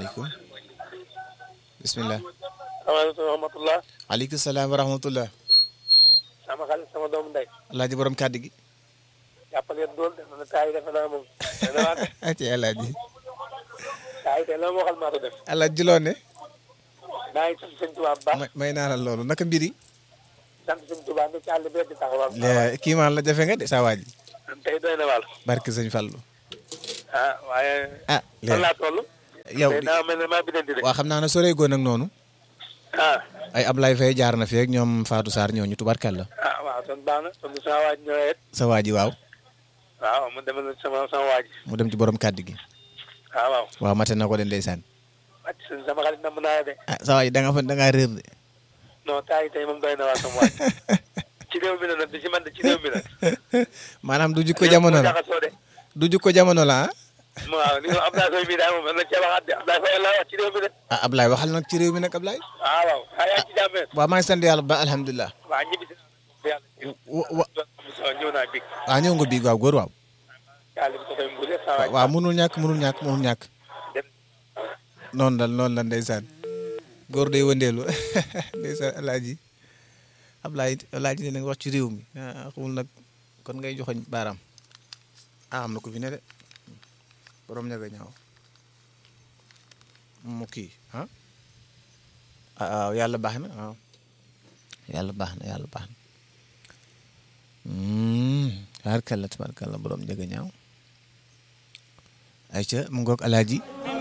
salaamaaleykum bisimilah. salaamaaleykum wa rahmatulah. aleykum salaam wa rahmatullah. sama xarit sama doomu ndey. alaaji borom kàddu gi. jàppale dool de man taay defe naa moom. dana waat ci alaaji. taay te la ma waxal maa ko def. alaaji loo ne. maa ngi sant sëñ Tuubaa bu baax. may may naa la loolu naka mbiri sant sëñ Tuubaa ne ci àll bi di taxawal. le kii maan la jafe nga de saa waaj. tey doy na wàll. barke sëñ Fallu. ah waaye. ah fan laa toll. yow tey daa mel ne maa biddanti de. waa xam naa ne sore goon ak noonu. ah. ay Ablaye Faye jaar na fi ak ñoom Fatou Sarr ñooñu tubarkalla. ah waaw kon baax na kon sama waaj ñëwee it. sa waa ji waaw. waaw mu demal sama sama waaj. mu dem ci borom kàddu gi. ah waaw. waaw mate na ko de ndeysaan. wàcc sëñ sama xarit namm naa de. ah sa waa ji da nga fa da ngaa réer de. non taay tey moom doy na waa sama waaj. ci réew mi la nag di ci man de ci réew mi la. maanaam du jikko jamono la jaxasoo de. du jikko jamono la ah. waaw li nga Abdoulaye Faye bii daal moom na cee waxaat de Abdoulaye Faye la wax ci réew mi de. ah Ablaye waxal nag ci réew mi nag Ablaye. ah waaw ah yaa ngi ci jàmmee. waaw maa ngi sant yàlla ba alhamdulilah. waaw ñibbi si yàlla. wa wa ñëw naa big. waaw ñëw nga bii waaw góor waaw. yàlla bi ko koy mbule saa waay. waaw munul ñàkk munul ñàkk munul ñàkk. dem noonu la noonu la ndeysaan. góor day wëndeelu ndeysaan alaaji Ablaye alaaji ne nga wax ci réew mi ah xamul nag kon ngay joxoñ baaraam ah am na ko fi ne de borom ñaga ñaaw mu kii ah ah waaw yàlla baax na waaw yàlla baax na yàlla baax na tabarkalla tabarkalla borom ñaga ñaaw ayca mu ngoog alaaji